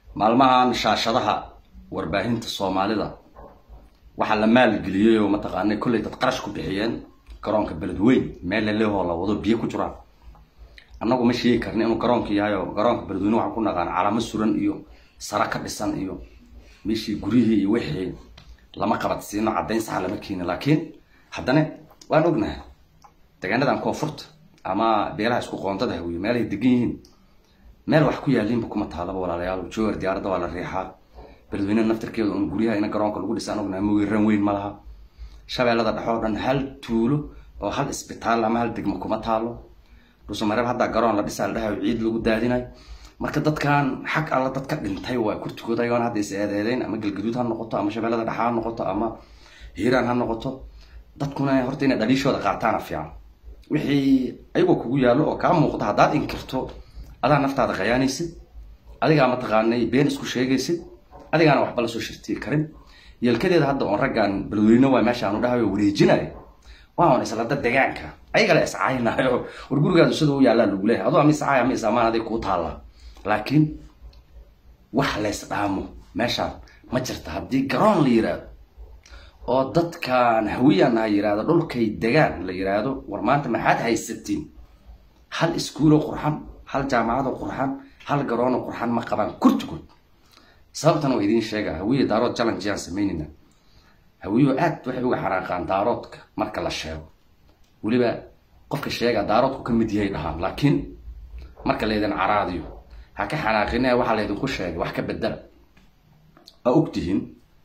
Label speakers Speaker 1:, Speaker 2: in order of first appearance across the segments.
Speaker 1: maalmahan shaashadaha warbaahinta soomaalida waxaa la maalgeliyey oo mataqaana kollay dad qarash ku bixiyeen garoonka beledweyn meel lelehoo la wado biyo ku jiraan annagu ma sheegi karna inuu garoonka yahay oo garoonka beledweyne waxaan ku naqaan calamo suran iyo sara ka dhisan iyo meeshii guryihii iyo wixii lama qabadsiino caddayn saxa lama keeni laakiin haddana waan ognahay deegaanadan koonfurta ama beelaha isku qoontada hawiye meelay degan yihiin meel wax ku yaalinba kuma taalaba walaalayaal joogar diyaaradda waa la riixaa beledweyne naftirkeeda un guryaha ina garoonka lagu dhisaan ognahay mawiran weyn ma laha shabeellada dhexe oo dhan hal tuulo oo hal isbitaal ama hal degmo kuma taalo dhuusamareeb haddaa garoon la dhisaa la dhahayo ciid lagu daadinayo marka dadkan xag alla dadka dhintay waa kurtigooda ayagoon hadda is eedeedeyn ama galgaduud ha noqoto ama shabeellada dhexe ha noqoto ama hiiraan ha noqoto dadkuna horta inay dhaliishooda qaataana fiican wixii ayagoo kugu yaallo oo kaa muuqda haddaad inkirto adaa naftaada qayaanaysid adigaa mataqaanay been isku sheegaysid adigaana waxba lasoo shirtiyi karin yeelkadeeda hadda oon raggaan beledweyne waa meeshaanu dhahayo wareejinayo waa on islada degaanka ayagala iscaaynayo war gurigaadu sida u yaallaa lagu leeyahay adoo ama iscaay ama isamaan adig kuu taallaa laakiin wax lays dhaamo meeshaan ma jirta haddii garoon la yiraahdo oo dadkan hawiyan ha yiraahdo dhulkay degaan la yiraahdo war maanta maxaad haysatiin hal iskuuloo qurxan hal jaamacadoo qurxan hal garoonoo qurxan ma qabaan kurtigood sababtan waa idiin sheega hawiye daarood challenge yaan samaynayna hawiyo aad waxay uga xanaaqaan daaroodka marka la sheego weliba qofka sheega daaroodku ka mid yahay dhahaan laakiin marka laydin caraadiyo ha ka xanaaqine waxaa laydinku sheegay wax ka bedela waa ogtihiin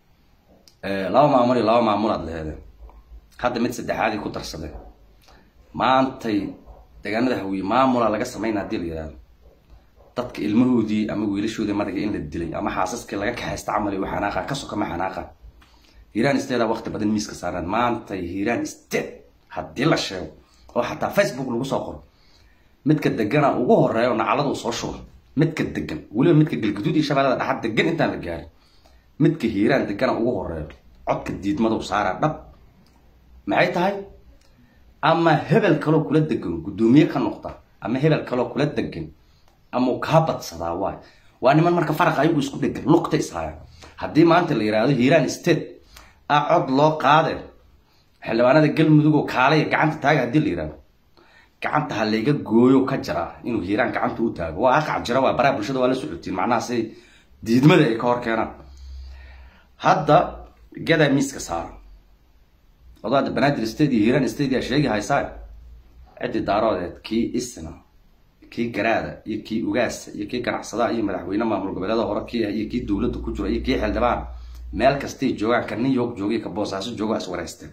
Speaker 1: laba maamul iyo laba maamulaad leheedeen hadda mid saddexaadii ku darsadeen maantay deegaanada hawiye maamula laga samayna haddii la yihahdo dadka ilmahoodii ama wiilashoodii madaga in la dilay ama xaasaskii laga kaxaysta camal wa xanaaqaan ka soka ma xanaaqaan hiiraan statea waqti badan miiska saareen maantay hiiraan state haddii la sheego oo xataa facebook lagu soo qoro midka degana ugu horeeya oo nacalada uu soo shubo midka degan weliba midka galgaduud iyo shabeellada dhaxad degan intaan la gaarin midka hiiraan degana ugu horeeyo codka diidmadu saaraa dhab maxay tahay ama hebel kaloo kula degan guddoomiye ka noqda ama hebel kaloo kula degan ama uu kaa badsadaa waay waa niman marka faraqa ayagu isku dhegan luqta ishaayaan haddii maanta la yihahdo hiiraan state a cod loo qaade xildhibaanada galmudug oo kaalaya gacanta taaga haddii la yihahdo gacanta ha layga gooyo ka jira inuu hiiraan gacanta u taago waa aqac jira waa baraha bulshada waa la socotiin macnaha say diidmada ay ka hor keenaan hadda gadaa miiska saaran adoo hadda banaadir state iyo hiiraan state yaa sheegi haysaa ciddii daaroodeed kii isna kii garaada iyo kii ugaasa iyo kii ganacsadaha iyo madaxweyne maamul goboleeda hore kii ah iyo kii dowladda ku jira iyo kii xildhibaan meel kastay joogaan ka new york jooga ka boosaaso jooga is wareysteen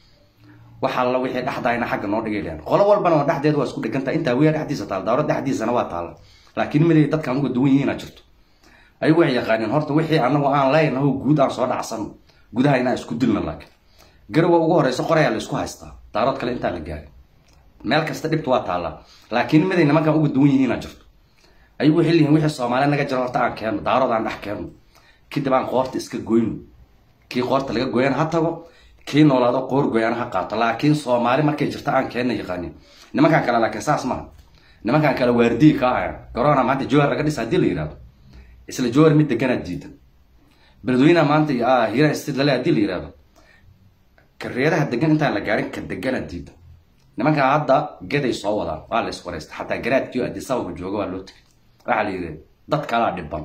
Speaker 1: waxa alla wixii dhexdaayna xagga noo dhigay lehan qolo walbana waa dhexdeed waa isku dheganta intaa wiya dhexdiisa taal daawrad dhexdiisana waa taalla laakiin miday dadkaan uga duwan yihiin a jirto ayagu waxay yaqaaneen horta wixii anagu aan leynaho guud aan soo dhacsano gudaha inaan isku dilna laakiin garowa ugu horeysa qorayaa la isku haystaa daarood kale intaan la gaarin meel kasta dhibta waa taallaa laakiin miday nimankaan uga duwan yihiin a jirto ayagu waxay leeyihin wixii soomaaliya naga jiro horta aan keenno daarood aan dhex keenno kadib aan qoorta iska goyno kii qoorta laga gooyana ha tago kii noolaado qoor gooyana ha qaato laakiin soomaali markay jirto aan keenna yaqaanin nimankaan kale laakiin saas maaha nimankaan kale waardiyi ka ahaya garoona maanta jowar laga dhisa haddii la yihahdo isla jowar mid deganaa diidan beledweynaha maanta hiiraan state lale haddii la yihahdo kareedaha degan intaan la gaarin ka deganaa diidan nimankaa hadda gaday soo wadaan waa la iswareysta xataa garaadkii adisababa jooga waa loo tegay waxaa la yidhi dad kalaa dhiban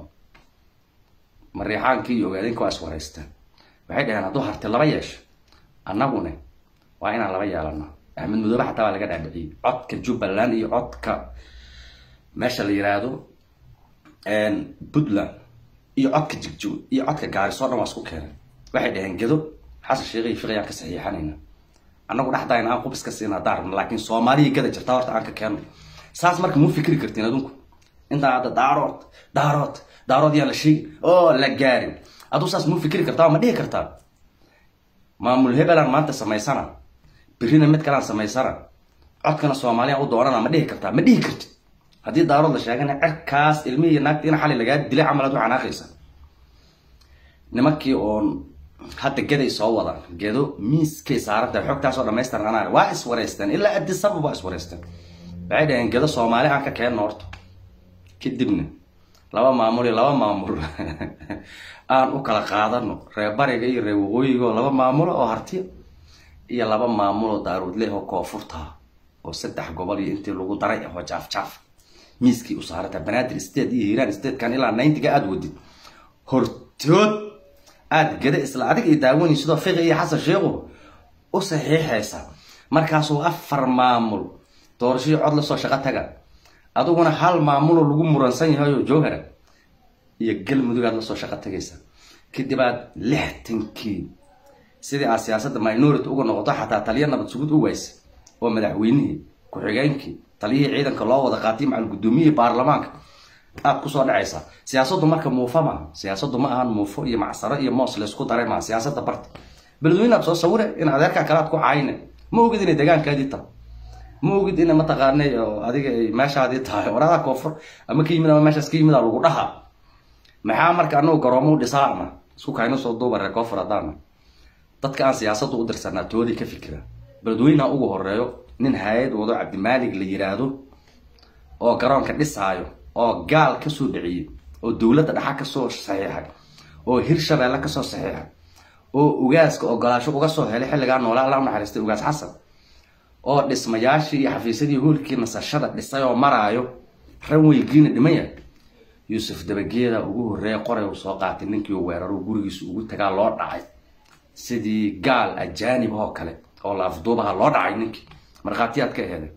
Speaker 1: mariixaankii iyo ogaadinka waa iswareysteen waxay dhaheen hadduu harti laba yeesho annagune waa inaan laba yeelana axmed mudoobe xataa waa laga dhaadhiciyey codka jubbaland iyo codka meesha la yiraahdo puntland iyo codka jigjow iyo codka gaariso dhan waa isku keeneen waxay dhaheen gedo xasan sheekh iyo fiqiyaan ka saxiixanayna annagu dhexdayna aan qubis ka siina haddaan rabno laakiin soomaaliya gada jirtaa horta aan ka keenno saas marka mu fikri kartiin adunku intaan hadda daarood daarood daarood yaan la sheegi oo la gaarin aduu saas mu fikri kartaa ma dhihi kartaa maamul hebelaan maanta samaysana berrina mid kalaan samaysana codkana soomaaliyaan u doonana ma dhihi kartaa ma dhihi kartid haddii daarood la sheegana cerkaas ilmihii iyo naagta in xali lagaa dilay camal aad u xanaaqaysa nimankii oon hadda geday soo wadaan gedo miiskay saarantahay xogtaasoo dhamaystiran anaa waa iswareysteen ilaa adisabab waa iswareysteen waxay dhaheen gedo soomaali aan ka keenno horta kadibna laba maamul iyo laba maamul aan u kala qaadano reer bariga iyo reer waqooyiga oo laba maamulo oo hartiya iyo laba maamul oo daaruudleh oo koonfurta oo saddex gobol iyo intii lagu daray oo jaaf jaaf miiskii u saarata banaadir state iyo hiiraan statekan ilaa ninetiga aada wadid hortood aada gada isla adig ay daawani sidoo fiqi iyo xasan sheekhu u saxiixaysa markaasuu afar maamul doorashadii cod lasoo shaqo taga adiguna hal maamuloo lagu muransan yahay oo jowhara iyo galmudug aad lasoo shaqo tagaysa kadib aad lixtankii sidii aad siyaasadda minority uga noqoto xataa taliya nabad sugud u waysa oo madaxweynihii ku-xigeenkii taliyihii ciidanka loo wada qaatay macal guddoomiyihii baarlamaanka aad kusoo dhacaysaa siyaasaddu marka muufa maaha siyaasaddu ma ahan muufo iyo macsaro iyo moos laysku daray maaha siyaasadda barta beledweyne aad soo sawire in adeerkaa kale aad ku caayine ma ogid inay degaankaadii tahay ma ogid ina mataqaanay oo adiga ay meeshaadii tahay waradaa koonfur ama ka yimid ama meeshaas ka yimid aa lagu dhahaa maxaa marka anagu garoomo u dhisaana isku kayno soo duuba reer koonfur haddaana dadka aan siyaasadda u dirsanaa toodii ka fikira beledweyneha ugu horeeyo nin hay-ad wado cabdimaalig la yiraahdo oo garoonka dhisaayo oo gaal kasoo dhiciyey oo dowladda dhaxa kasoo saxiixay oo hirshabeelle kasoo saxiixay oo ugaaska ogolaasho uga soo helay xilligaa noolaa alla unaxariistay ugaas xasan oo dhismayaashii iyo xafiisyadii hoolkii nasashada dhisay oo maraayo ranweygiina dhimaya yuusuf dabageeda ugu horreeya qoray uu soo qaatay ninkii uu weeraro gurigiisa ugu tagaa loo dhacay sidii gaal ajaanib oo kale oo la afduubaha loo dhacay ninkii markhaatiyaad ka eheday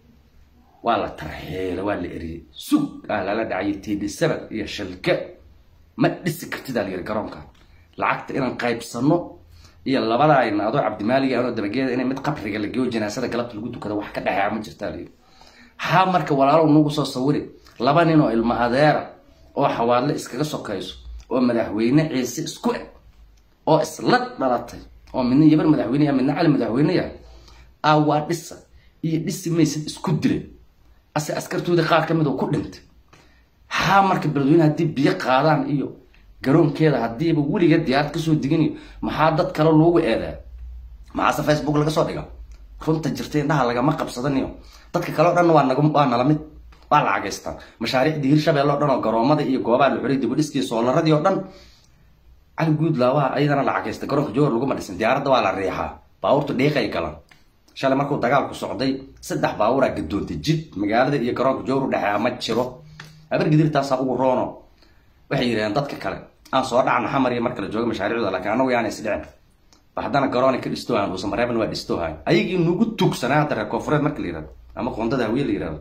Speaker 1: waa la tarxeela waa la eriyey sug ah lala dhacay td seven iyo shilke ma dhisi kartid aa la yiri garoonka lacagta inaan qaybsano iyo labada ayna adoo cabdimaalig anoo dabageeda inay mid qabriga la geeyo janaasada galabta lagu tukado wax ka dhexeeya ma jirtaa la yiri haa marka walaalow nagu soo sawiri laba nin oo ilmo adeera oo xawaadle iskaga sokayso oo madaxweyne ciise isku eg oo isla dhalatay oo midna yabar madaxweyneya midna cali madaxweyneya aa waa dhisa iyo dhisi maysid isku dilay ase askartoodii qaar ka mid oo ku dhintay haa marka beledweyne haddii biyo qaadaan iyo garoonkeeda haddiiba weliga diyaarad kasoo diganayo maxaa dad kale loogu eedaa maxaase facebook laga soo dhiga runta jirta indhaha lagama qabsadaniyo dadka kale o dhan waa naga waa nala mid waa lacagaystaan mashaariicdii hirshabelle o dhan oo garoomada iyo goobaha la xuray dibadhiskii soolaradii oo dhan cali guudlaawaha ayadana lacagaysta garoonka jowhar laguma dhisin diyaaradda waa la riixaa baabuurta dhiiqay galaan shalay markuu dagaalku socday saddex baabuuraa gadoontay jid magaalada iyo garoonka jowhar u dhexeeya ma jiro abargidirtaasaa ugu roono waxay yidhahdeen dadka kale aan soo dhacna xamar iyo markala jooga mashaariicdooda laakiin anagu yaana isdhicin ba haddana garoonay ka dhistoohayan uusan mareeban waa dhistoohayan ayagii nugu tugsanaa hadda reer koonfureed marka la yihahdo ama qoondada hawiye la yihahdo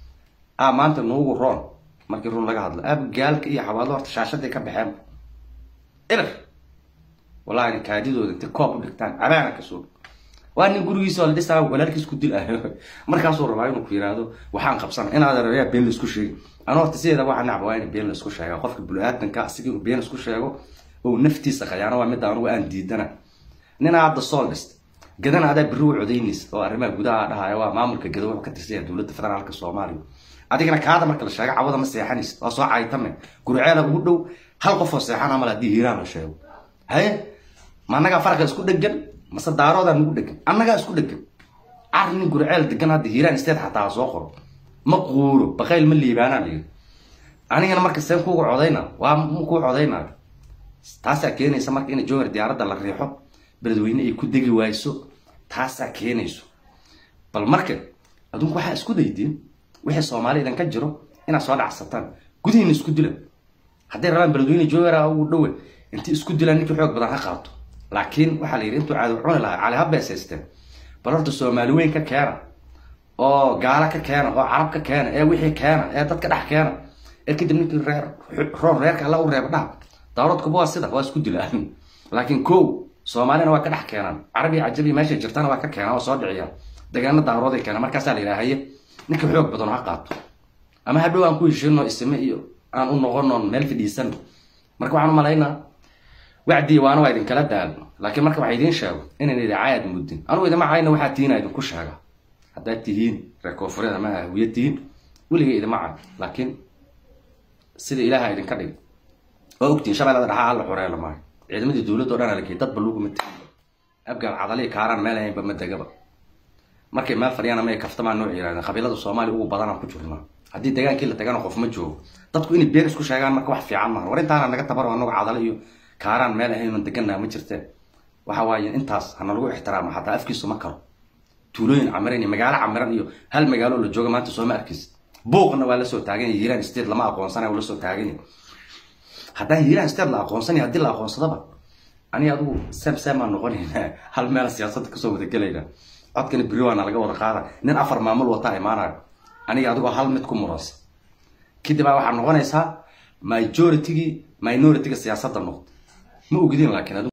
Speaker 1: a maanta nuugu roon markii run laga hadlo abgaalka iyo xawaalo horta shaashaday ka baxeen irir wallahi kaadidooda intay koob u dhigtaan cabaana ka soo waa nin gurigiisa oo la dhisaa walaalkiis ku dil ah markaasuu rabaa inuu ku yiraahdo waxaan qabsana inaad arayaa been la isku sheegi ana horta sideeda waxaa nacba waa in been la isku sheega qofka bulu-aadanka asiga inuu been isku sheego oo naftiisa khayaano waa midda anugu aan diidana ninaa hadda sool dhist gadana adaa beri u codaynaysa oo arrimaha gudaha dhahaya waa maamulka gada wuxuu ka tirsanya dowladda federaalka soomaaliya adigana kaada marka la sheego cawada ma seexanaysid waa soo caytame gurceeda ugu dhow hal qof oo seexan amal haddii hiiraan la sheego haye ma annagaa farqa isku dhegan mase daaroodaa nagu dhegan annagaa isku dhegan car nin gurceel degan hadda hiiraan isteed xataa ha soo qoro ma quuro baqayl ma liibaanaa layiri anigana marka seen kuuga codayna waa kuu codaynaayo taasaa keenaysa marka in jowhar diyaaradda la riixo beledweyne ay ku degi waayso taasaa keenayso bal marka adunku waxaa isku daydiin wixii soomaali idan ka jiro inaad soo dhacsataan gudihiina isku dila hadday rabaan beledweyne jowhara ugu dhowe intii isku dilaan ninkii xoog badan ha qaato laakiin waxaa la yidhi intuu caado cuni lahaa cali ha beesaysteen bal horta soomaali weyn ka keena oo gaala ka keena oo carab ka keena ee wixii keena ee dadka dhex keena ee kadib ninkii reer roon reerka alla u reeba dhaha daaroodkuba waa sida waa isku dilaan laakiin kow soomaalina waa ka dhex keenaan carabiya cajabiya meeshay jirtana waa ka keenaan oo soo dhiciyaan degaano daarooday keenaan markaasaa la yidhaha haye ninka xoog badan ha qaato ama hadhow aan ku heshiino isime iyo aan u noqonoon meel fidhiisan marka waxaan u malaynaa wacdii waana waa idinkala daal laakiin marka waxa idiin sheego inayna idaacayaad muddin anugu idima cayna waxaa tihiina idinku sheega haddaad tihiin reer koonfureed ama hawiye tihiin weligay idima cay laakiin sida ilaaha idinka dhig waa ogtihin shabeellada dhaxaa alla xoreela maayo ciidamadii dowladda o dhan alakey dadba laguma tegin abgaal cadalii kaaraan meel ahaynba ma degaba markay meel fadhiyaan ama ay kaftamaan noo yirahdeen qabiilada soomaaliya ugu badanaan ku jirnaa haddii degaankii la tagana qof ma joogo dadku inay been isku sheegaan marka wax fiican maaha war intaana naga tabaro anagu cadalo iyo kaaraan meel ahaynan deganaa ma jirteen waxa waaye intaas hana lagu ixtiraamo xataa afkiisu ma karo tuulooyin camiran iyo magaalo camiran iyo hal magaalo la jooga maanta sooma arkis buuqna waa lasoo taagan yahay hiiraan state lama aqoonsanaya lasoo taagan yahay haddaan hiiraan state la aqoonsanaya haddii la aqoonsadaba aniga adigu sem semaan noqonayna hal meel siyaasadda kasoo wada gelayna codkana beri waana laga wada qaada nin afar maamul wataa imaanayo aniga adigoo hal mid ku muransa kadib baa waxaa noqonaysaa majoritygii minority-ga siyaasadda noqdo ma ogidin laakiin